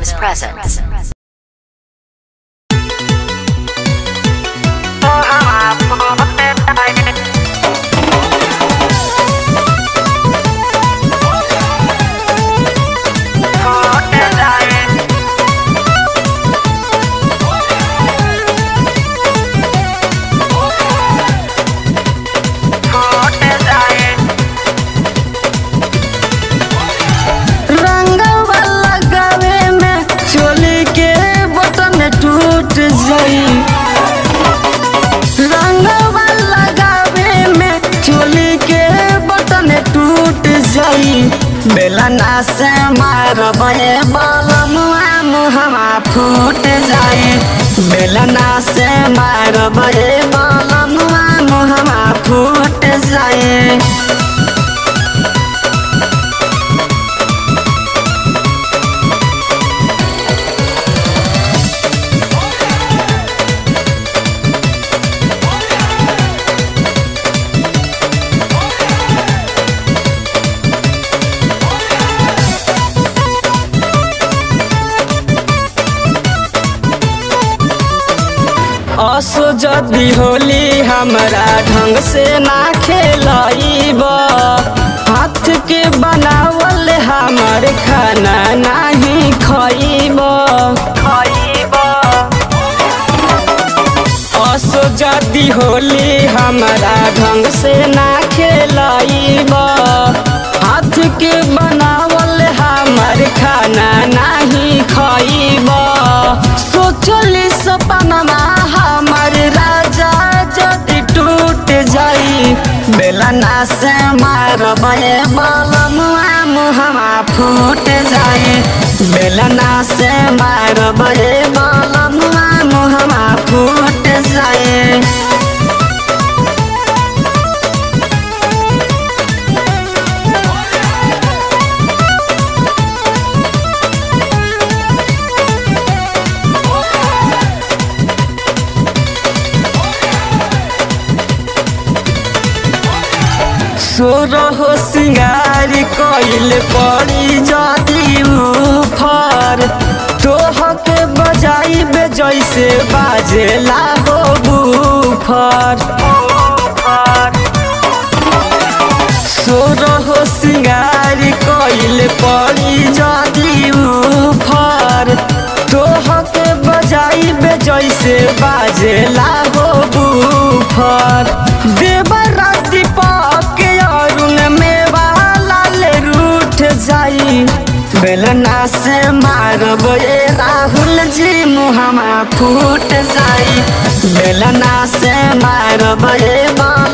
Films presents. रंगवा लगावे में चोली के बटन टूट जाई रंगवा लगावे में चोली के बटन टूट जाई बेलना से मारबे बलमुआ मुहमा फूट जाई बेलना से मारबे बलमुआ मुहमा फूट जाई असो जदी होली हमरा ढंग से ना खेलाइब हाथ के बनावल हमर खाना नहीं खइब खइब असो जदी होली हमरा ढंग से ना खेलाइब हाथ के बनावल हमर खाना नहीं खइब सोचली सपनमा हमर राजा जदि टूट जाई बेलना से मारबे बलमुआ मुहमा फूट जाई बेलना से मारबे बलमुआ मुहमा फूट जाई सोरहो सिंगार कइल पड़ी जदी उफर तोहके बजाइबे जैसे बाजेला हो बुफर सोरहो सिंगार कइल पड़ी जदी उफर तोहके बजाइबे जैसे बाजेला हो बुफर देवरा दीपक अरुण में लाल रूठ जाई बेलना से मारब ए राहुल जी मुहमा फूट जाई बेलना से मारब ए बाल